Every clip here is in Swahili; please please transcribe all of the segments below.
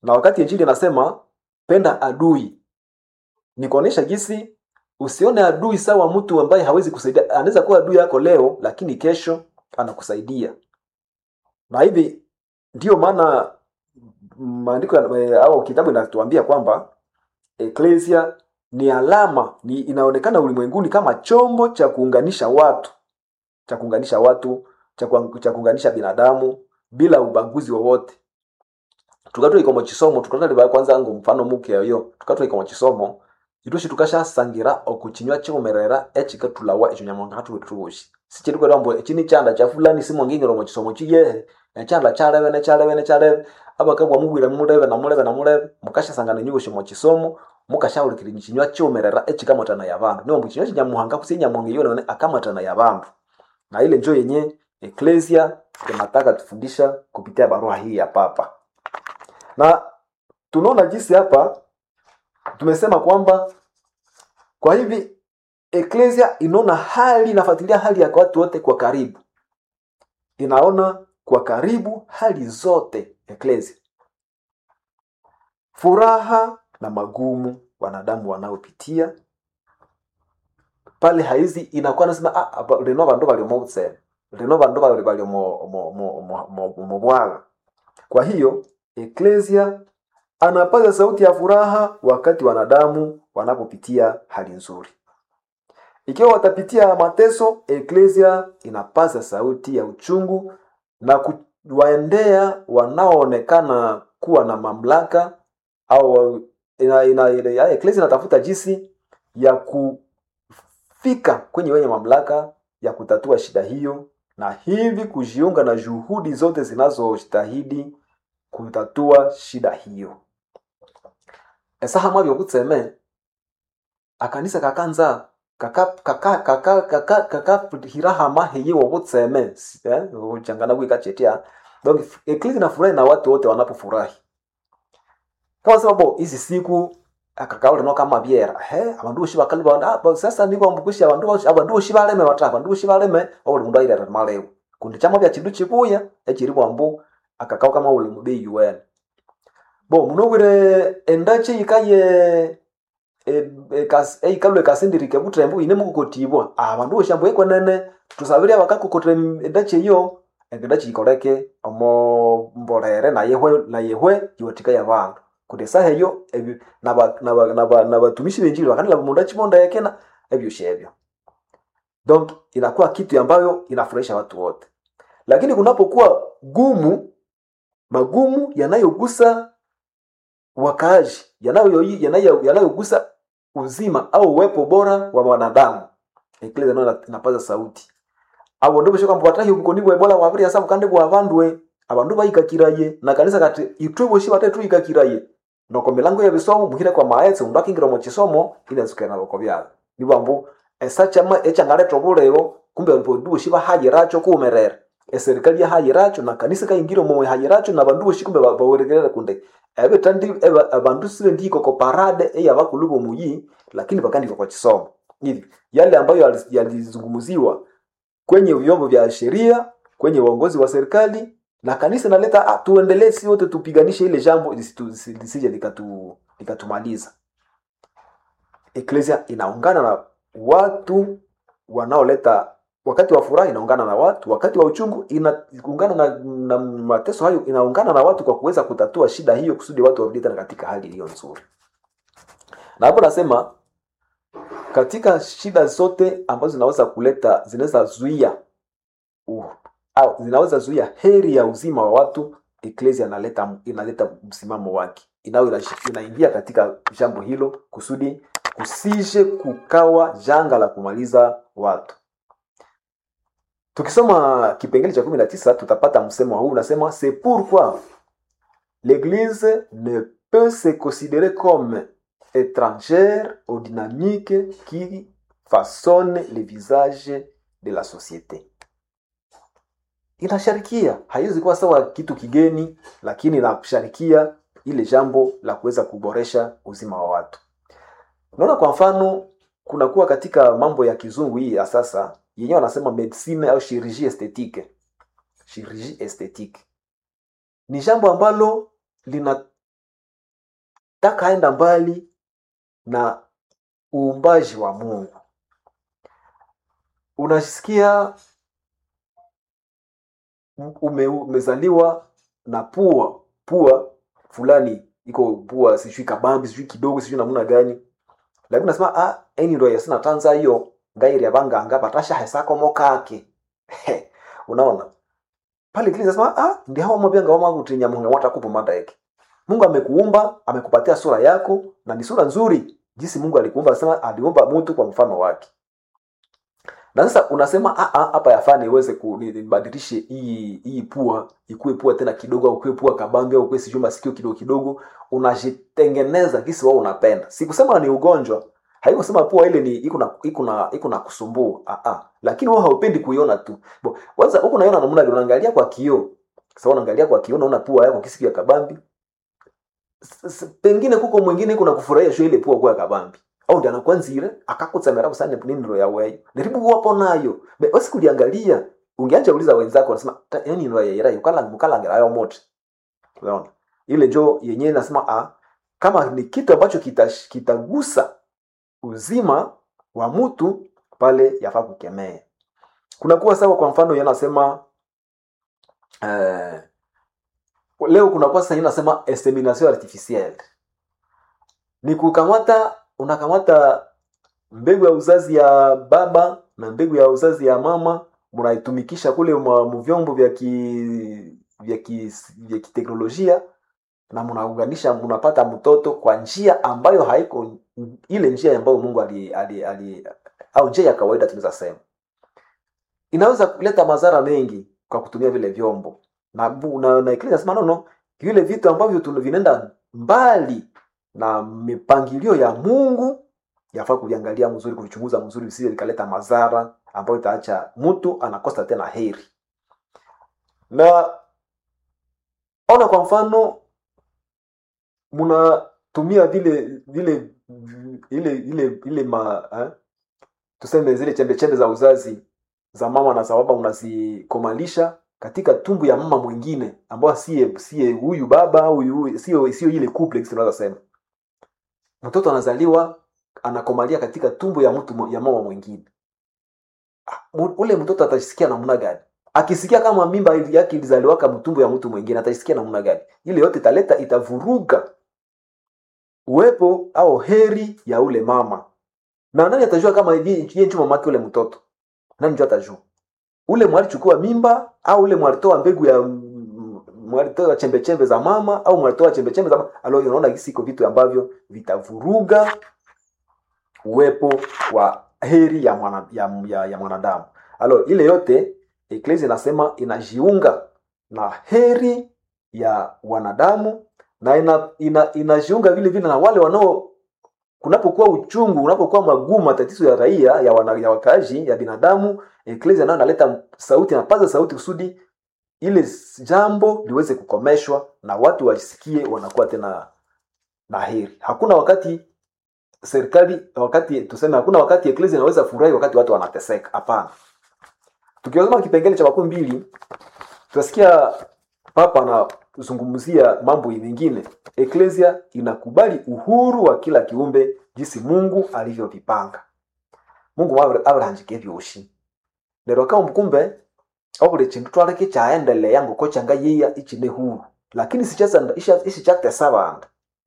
na wakati injili inasema penda adui ni kuonesha jinsi usione adui sawa mtu ambaye hawezi kusaidia anaweza kuwa adui yako leo lakini kesho anakusaidia na hivi ndiyo maana maandiko ya- au kitabu inatuambia kwamba eklesia ni alama ni inaonekana ulimwenguni kama chombo cha kuunganisha watu cha kuunganisha watu cha kuang- cha kuunganisha binadamu bila ubaguzi wowote tukatwa ikomo chisomo tukataliva kwanza ngo mfano muke yoyo tukatwa ikomo chisomo itushi tukashasangira okuchinywa chiumerera echikatulawa echo nyamonga hatuwetutubushi sichiri kwera mbo echini chanda cha fulani simongingiro mu chisomo chiyehe echanda chaleve nechaleve nechaleve abakabwa mubwire muleve na muleve na muleve mukashasangana nyubushi mu chisomo mukashaulikira chinywa chiumerera echikamatana ya bandu niwo mchinywa chinyamuhanga kusi nyamonga yone akamatana ya bandu na ile njo yenye eklesia tunataka tufundisha kupitia barua hii ya papa na tunaona jinsi hapa tumesema kwamba kwa hivi eklesia inaona hali inafuatilia hali ya watu wote kwa karibu inaona kwa karibu hali zote eklesia furaha na magumu wanadamu wanaopitia pale haizi inakuwa nasema ah, apa- lino vandu valiomousene lino vandu vali valiomobwaga kwa hiyo eklesia anapaza sauti ya furaha wakati wanadamu wanapopitia hali nzuri ikiwa watapitia mateso eklesia inapaza sauti ya uchungu na kuwaendea wanaoonekana kuwa na mamlaka au ina, ina, ina, eklesia inatafuta jinsi ya kufika kwenye wenye mamlaka ya kutatua shida hiyo na hivi kujiunga na juhudi zote zinazostahidi kutatua shida hiyo esaha mwavyo kutseme akanisa kakanza kakahirahama heyiwo butseme uchangana gwikachetia donc eklisi nafurahi na watu wote wanapofurahi kama sema bo hizi siku akakaule no kama byera he abandu boshi bakali banda ah, sasa niko mbukushi abandu boshi abandu boshi baleme bata abandu boshi baleme obuli mundu aire malewo kundi chama bya chindu chibuya ekiri bwambu akakao kama ule mubi UN bo munobwire endache ikaye e- ekas- eikalwe kasindirike butrembu ine mukukotibwa abandu boshambu ekwenene tusabire abakakukotre endache iyo endache ikoleke omo mbolere na yehwe na yehwe iwatika yabandu kundi saha eyo ebyo naba- naba- naba- nabatumishi benjili bakanila mundu achibonda yekena ebyosha ebyo donc inakuwa kitu ambayo inafurahisha watu wote lakini kunapokuwa gumu magumu yanayogusa wakaaji yanayo- yanayo- yanayogusa uzima au uwepo bora wa wanadamu eklesia nayo inapaza sauti abo ndo bishaka mbwatahi ubukoni bwa ebola wabiri asa bukande bwa bandwe abandu bayikakiraye na kanisa kati itwe boshi bate tuyikakiraye noko milango ya bisomo muhire kwa maetse undu akingira mu kisomo inazukira na boko byalo nibambu esachama echangaletwa bulebo kumbe alipo boshi bahayiracho kumerera eserikali yahayiracho na kanisa kaingira mu hayiracho na bandu boshi kumbe ba- bawerekerera kunde ebe tandi ebe abandu sibe ndiko ko parade eya bakulubo muyi lakini bakandika kwa kisomo hivi yale ambayo yali- yalizungumziwa kwenye vyombo vya sheria kwenye uongozi wa serikali na kanisa naleta ah, tuendelee si wote tupiganishe ile jambo lisitu- lisi- lisije likatu likatumaliza eklesia inaungana na watu wanaoleta wakati wa furaha inaungana na watu wakati wa uchungu inaungana na, na mateso hayo inaungana na watu kwa kuweza kutatua shida hiyo kusudi watu warudi tena katika hali iliyo nzuri na hapo nasema katika shida zote ambazo zinaweza kuleta zinaweza zuia uh, au zinaweza zuia heri ya uzima wa watu eklesia inaleta inaleta msimamo wake inayo inash- inaingia katika jambo hilo kusudi kusije kukawa janga la kumaliza watu tukisoma kipengele cha kumi na tisa tutapata msemo huu unasema c'est pourquoi l'église ne peut se considérer comme étrangère aux dynamiques qui façonnent le visage de la société inasharikia haiwezi kuwa sawa kitu kigeni lakini inasharikia ile jambo la kuweza kuboresha uzima wa watu unaona kwa mfano kunakuwa katika mambo ya kizungu hii ya sasa yenyewe wanasema medicine au chirurgie esthétique chirurgie esthétique ni jambo ambalo lina takaenda mbali na uumbaji wa mungu unasikia ume, umezaliwa na pua pua fulani iko pua sijui kabambi sijui kidogo sijui namna gani lakini unasema ah eni ndo yasina tanza hiyo ngairi abanganga batasha hesako mokake unaona pale kile nasema ah ndi hawa mabanga wama kutinya mungu wata kupo mandaeke mungu amekuumba amekupatia sura yako na ni sura nzuri jinsi mungu alikuumba anasema aliumba mtu kwa mfano wake na sasa unasema "Ah, ah, hapa yafaa niweze ku- ni- nibadilishe hii hii pua ikuwe pua tena kidogo au ikuwe pua kabambi au ikuwe sijui masikio kidogo kidogo unajitengeneza kisi wao unapenda sikusema ni ugonjwa haikusema pua ile ni iko na iko na iko na kusumbua ah, ah. lakini wewe haupendi kuiona tu Bo, kwanza huko unaiona namna gani unaangalia kwa kioo sasa unaangalia kwa kioo unaona pua yako kisi ya kabambi S- s- pengine kuko mwingine kuna kufurahia sho ile pua kwa kabambi au ndi anakwanzire akakutsamira kusane nini ro yaweyo ndiribu wapo nayo be basi kuliangalia ungeanja uliza wenzako unasema "Ta- yani ro yaira yukala mukalangira ayo moto unaona ile jo yenyewe nasema ah kama ni kitu ambacho kita- kitagusa uzima wa mtu pale yafaa kukemea kunakuwa sawa kwa mfano yanasema eh, leo kunakuwa sasa inasema insemination artificielle ni kukamata unakamata mbegu ya uzazi ya baba na mbegu ya uzazi ya mama mnaitumikisha kule mwa- mu vyombo vya ki vya ki vya kiteknolojia na mnaunganisha mnapata mtoto kwa njia ambayo haiko ile njia ambayo Mungu ali, ali, ali au njia ya kawaida tunaweza sema inaweza kuleta madhara mengi kwa kutumia vile vyombo na bu- na, na Eklesia inasema no, no vile vitu ambavyo tuna- vinaenda mbali na mipangilio ya Mungu yafaa kuviangalia mzuri kuvichunguza mzuri visije vikaleta madhara ambayo itaacha mtu anakosa tena heri na ona kwa mfano mnatumia vile vile ile ile ile ma eh? tuseme zile chembe chembe za uzazi za mama na za baba unazikomalisha katika tumbu ya mama mwingine ambao siye siye huyu baba au huyu sio sio ile couple tunaweza sema mtoto anazaliwa anakomalia katika tumbo ya mtu ya mama mwingine Ah, mu- ule mtoto atasikia namna gani akisikia kama mimba ili- yake ilizaliwaka mtumbo ya mtu mwingine atasikia namna gani ile yote italeta itavuruga uwepo au heri ya ule mama na nani atajua kama yeye yeye ndio mamake ule mtoto nani ndio atajua ule mwalichukua mimba au ule mwalitoa mbegu ya mm, mwalitoa chembe chembe za mama au mwalitoa chembe chembe za mama alo unaona hisi iko vitu ambavyo vitavuruga uwepo wa heri ya, mwana, ya, ya, ya mwanadamu alo ile yote eklesi inasema inajiunga na heri ya wanadamu na ina, ina, inajiunga vile vile na wale wanao kunapokuwa uchungu unapokuwa magumu matatizo ya raia ya, wana, ya wakaaji ya binadamu eklesi nayo inaleta sauti napaza sauti kusudi ile jambo liweze kukomeshwa na watu wasikie wanakuwa tena na heri hakuna wakati serikali wakati tuseme hakuna wakati eklesi inaweza furahi wakati watu wanateseka hapana tukiwazama kipengele cha makumi mbili tutasikia papa anazungumzia mambo mengine eklesia inakubali uhuru wa kila kiumbe jinsi mungu alivyovipanga mungu aviranjike vyoshi lero kama mkumbe obuli chindu twaleke chaendelea ngoko changa yiya ichine huru lakini isichakutesa bandu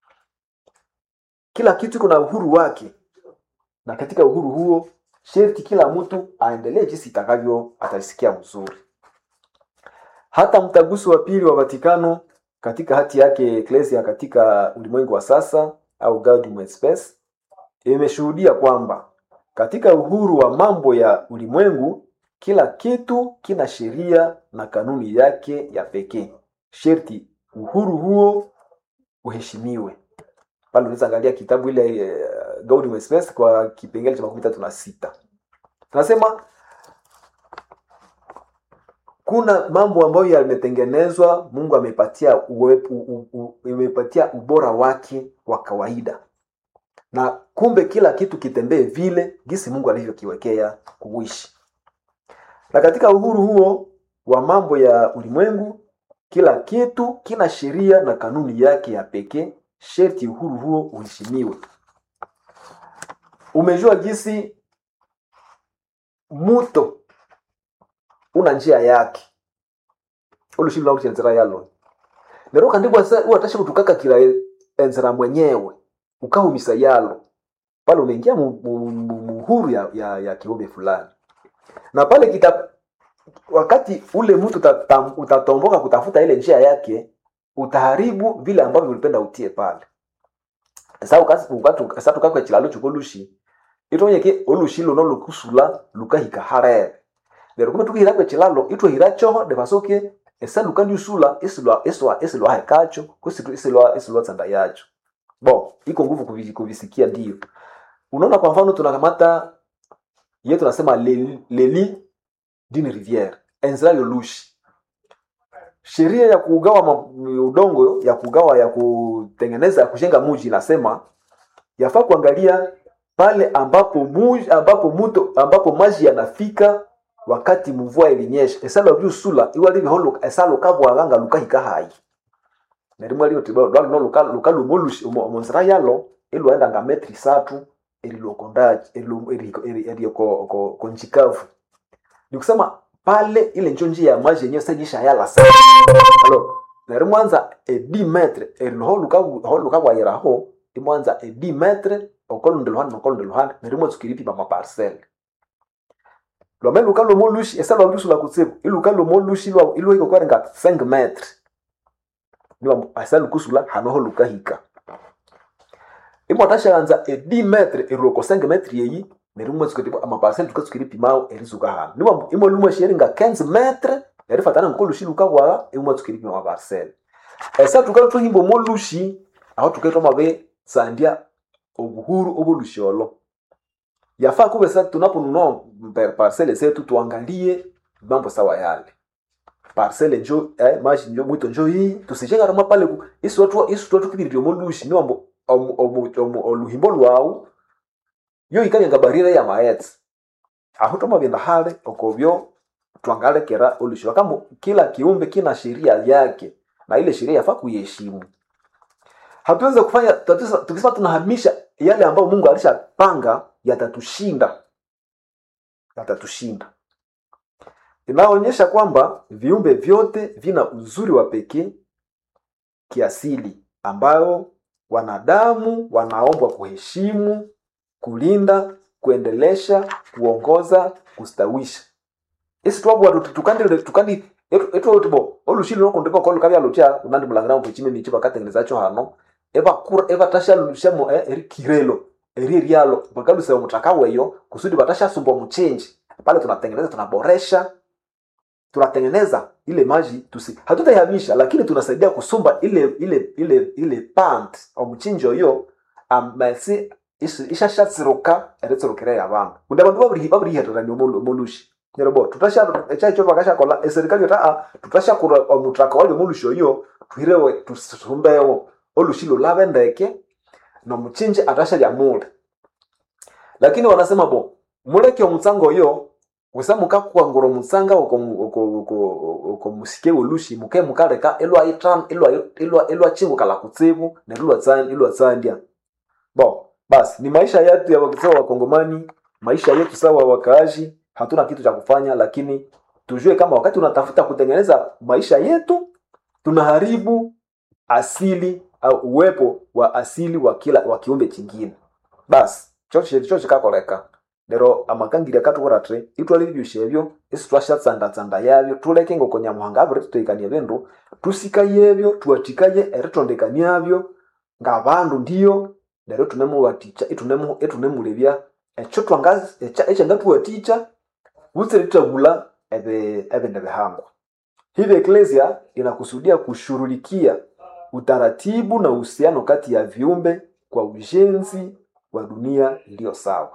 kila kitu kuna uhuru wake na katika uhuru huo sherti kila mtu aendelee jinsi itakavyo ataisikia mzuri hata mtaguso wa pili wa vatikano katika hati yake eklesia katika ulimwengu wa sasa au Gaudium et Spes imeshuhudia kwamba katika uhuru wa mambo ya ulimwengu kila kitu kina sheria na kanuni yake ya pekee sherti uhuru huo uheshimiwe pale unaweza angalia kitabu ile uh, Gaudium et Spes kwa kipengele cha makumi tatu na sita tunasema kuna mambo ambayo yametengenezwa mungu amepatia uwepu, u, u, imepatia ubora wake wa kawaida na kumbe kila kitu kitembee vile gisi mungu alivyokiwekea kuishi na katika uhuru huo wa mambo ya ulimwengu kila kitu kina sheria na kanuni yake ya pekee sherti uhuru huo uheshimiwe umejua jinsi muto una njia yake olushilo lauti enzera yalo lero kandi bwasa watasha kutukaka kila enzera mwenyewe ukahumisa yalo pale unaingia mu- mu- mu- muhuru ya, ya, ya kiumbe fulani na pale kita wakati ule mtu utata- utatomboka kutafuta ile njia yake utaharibu vile ambavyo ulipenda utie pale sa ukasi- ukatu- sa tukakwe chilalo chukolushi itonyeke olushi luno lukusula lukahika harere lero kume tukihira kwe chilalo itwehira choho devasoke esa lukandiusula isilwa iswa isilwa hekacho kusitu isilwa isilwa tsanda yacho bo iko nguvu kuvi- kuvisikia ndio unaona kwa mfano tunakamata ye tunasema leli, leli dini riviere enzira yolushi sheria ya kugawa ma- udongo ya kugawa ya kutengeneza ya kujenga muji inasema yafaa kuangalia pale ambapo muji, ambapo muto ambapo maji yanafika wakati mvua ilinyesha esala byu sula iwali biholo esala kabwaganga lukahika hayi nerimwe lino tiba dwali no luka luka lumolushi omonzira yalo ilwaenda nga metri satu elilokondaji elioko ko konjikavu ni kusema pale ile njo njia ya maji yenyewe senyisha yala sana alo neri mwanza e 10 metre eriho lukabwayiraho imwanza e 10 metre okolonde luhande nokolonde luhande neri mwanza ukiripima maparcele lwame luka lomolushi esa lwalusu la kutsibu iluka lomolushi lwa ilwahika kwarenga 5 metre niwa asa lukusula hanoho lukahika imwatashaganza e 10 metre eroko 5 metre yeyi neri mwanza ukiripima amaparcele tukatsukiri pimao erizuka hano niwa imwe lumwe sheringa 15 metre erifatana nkolushi lukabwaga imwe tsukiripima amaparcele esa tukali tuhimba omolushi aho tukaitwa mabe sandia obuhuru obolushi olo yafaa kuwe sasa tunaponunua per- parcele zetu tuangalie mambo sawa yale parcele njo eh, maji njo mwito njo hii tusijengarama pale ku- isi watu isi watu kibiri omolushi niwambo omu- omu- omu- oluhimbo lwawu yo ikanyanga barire ya maetse aho tomagenda hale okobyo twangalekera olushi wakamo kila kiumbe kina sheria yake na ile sheria yafaa kuiheshimu hatuweze kufanya tatizo- tukisema tunahamisha yale ambayo mungu alishapanga yatatushinda yatatushinda inaonyesha kwamba viumbe vyote vina uzuri wa pekee kiasili ambayo wanadamu wanaombwa kuheshimu kulinda kuendelesha kuongoza kustawisha isi twabwa tukandi tukandi etwotibo olushili nokundika kolukavyalucha unandi mulangira mpuchime michi vakatengenezacho hano evakura evatashashamo erikirelo eri eryalo vakaluseva mutaka weyo kusudi vatashasumbwa mchenji pale tunatengeneza tunaboresha tunatengeneza ile maji tusi hatutaihamisha lakini tunasaidia kusumba ile ile ile ile pant omuchinji oyo amasi ishashatsiruka eritsirukire yabantu kundi abandu babiri babirihererania omolushi nerebo tutasha echacho vakashakola eserikali taa tutashakura omutaka wali omolushi oyo tuhirewe tusumbewo olushi lulave ndeke nomuchinji atashalya mule lakini wanasema bo muleke omutsanga oyo wesa mukakwangura omutsanga okomusike olushi muke mukaleka elwachingukala kutsibu neryo ilwatsandya bo basi ni maisha yetu ya sawa wakongomani maisha yetu sawa wakaaji hatuna kitu cha kufanya lakini tujue kama wakati unatafuta kutengeneza maisha yetu tunaharibu asili au uwepo wa asili wa kila wa kiumbe chingine basi choche choche kakoleka lero amakangirya katukuratre itwalilibyusha ebyo isi twashatsandatsanda yabyo tuleke ngoko nyamuhanga abiri tuteikania bindu tusikaye ebyo tuwatikaye eritondekaniabyo ngabandu ndiyo lero tunemuwaticha itunemu itunemulebya ekyo twangazi ekyangatuwaticha butsire tutagula ebe ebende bihangwa hivi eklesia inakusudia kushughulikia utaratibu na uhusiano kati ya viumbe kwa ujenzi wa dunia iliyo sawa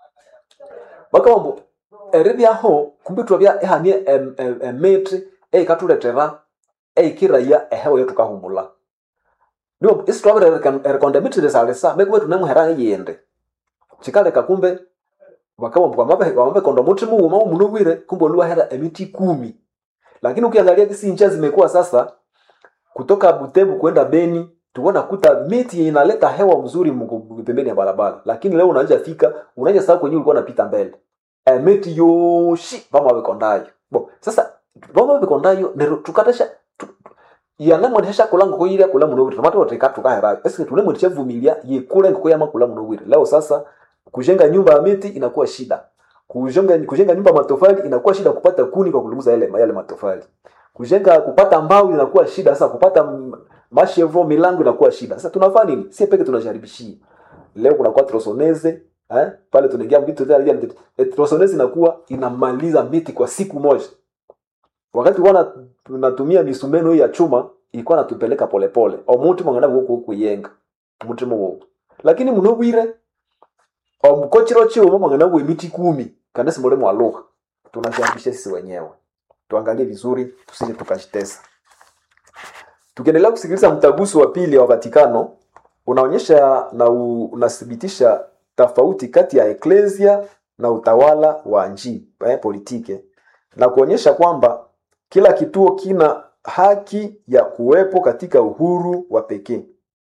bakawambo eribyaho kumbi twabya ehanie emiti eikatuletera eikiraya ehewa yetukahumula niwo isi twabire erikonda emiti lisalisa mekuba tunemuhera eyindi kikaleka kumbe bakawambo wamabekonda muti muwuma munobwire kumbe oluwahera emiti kumi lakini ukiangalia kisi ncha zimekuwa sasa kutoka butebu kwenda beni tulikuwa nakuta miti inaleta hewa mzuri mgu- pembeni ya barabara lakini leo unaweza fika unaweza sasa kwenye ulikuwa unapita mbele e, miti yoshi vama vikondayo bo sasa vama vikondayo nero tukatasha tu- yanamwendesha kula ngoko ile kula muno wiri tomato tika tukahera eske tule mwendesha vumilia ye kule ngoko yama kula muno wiri leo sasa kujenga nyumba ya miti inakuwa shida kujenga kujenga nyumba ya matofali inakuwa shida kupata kuni kwa kulumuza yale yale matofali kujenga kupata mbao inakuwa shida sasa kupata m- mashevo milango inakuwa shida sasa tunafanya nini si peke tunajaribishia leo kuna kwa trosoneze eh pale tunaingia vitu vya trosoneze inakuwa inamaliza miti kwa siku moja wakati wana tunatumia misumeno hii ya chuma ilikuwa natupeleka polepole omuti mwangana huko kuyenga mutima wo lakini muno bwire omukochiro chiwo mwangana bwe miti kumi kana simole mwaluka tunashambisha sisi wenyewe tuangalie vizuri tusije tukajitesa tukiendelea kusikiliza mtaguso wa pili wa vatikano unaonyesha na u- unathibitisha tofauti kati ya eklesia na utawala wa nchi eh, politike na kuonyesha kwamba kila kituo kina haki ya kuwepo katika uhuru wa pekee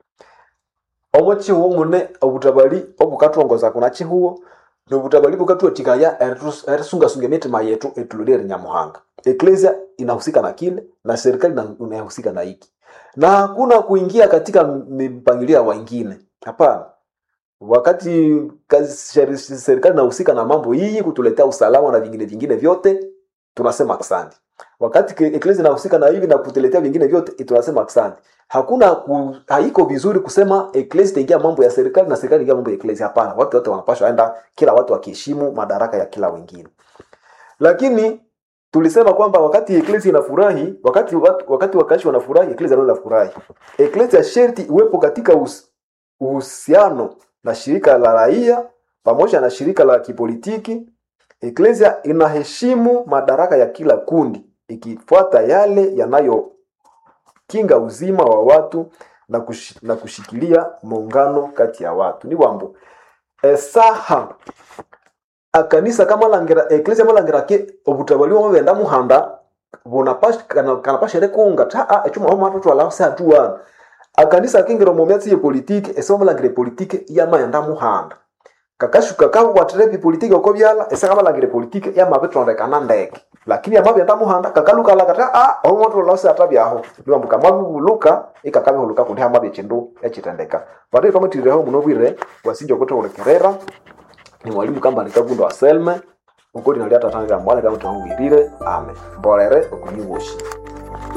omo chihuo mune obutabali obukatongoza kuna chihuo nobutabali bukatuetikaya erisungasunga emitima yetu etulolere nyamuhanga eklesia inahusika na kile na serikali ina- inahusika na hiki na hakuna kuingia katika mipangilio ya wengine hapana wakati kazi sheri- serikali inahusika na mambo hii kutuletea usalama na vingine vingine vyote tunasema asante wakati ke- eklesia inahusika na hivi na kutuletea vingine vyote tunasema asante hakuna ku, haiko vizuri kusema eklesia itaingia mambo ya serikali na serikali ingia mambo ya eklesia hapana watu wote wanapaswa enda kila watu wakiheshimu madaraka ya kila wengine lakini tulisema kwamba wakati eklesia inafurahi wakati watu- wakati wakaishi wanafurahi eklesia nao inafurahi eklesia sherti iwepo katika us- uhusiano na shirika la raia pamoja na shirika la kipolitiki eklesia inaheshimu madaraka ya kila kundi ikifuata yale yanayokinga uzima wa watu na, kush, na kushikilia muungano kati ya watu ni wambo esaha akanisa kamalangera eklesia malangera ke obutabali bwamo benda muhanda bunapasha kana- kanapasha rekunga ta a echuma homo atoto ala sa tuwana akanisa kingiro mu myatsi ye politike ese malangire politike yamayenda muhanda kakashuka kakwatire politike uko byala ese kamalangire politike yamabitondekana ndeke lakini amabyenda muhanda kakalukala kata a homo atoto ala sa tabyaho niwambuka mabuluka ikakabihuluka kundi hamabye chindu echitendeka vatiri pamutirireho muno bwire wasinja okutolekerera ni mwalimu kamba nikagundo wa selme ukoti naliatatangira mwale kama tunawirire ame mbolere okunyiwoshi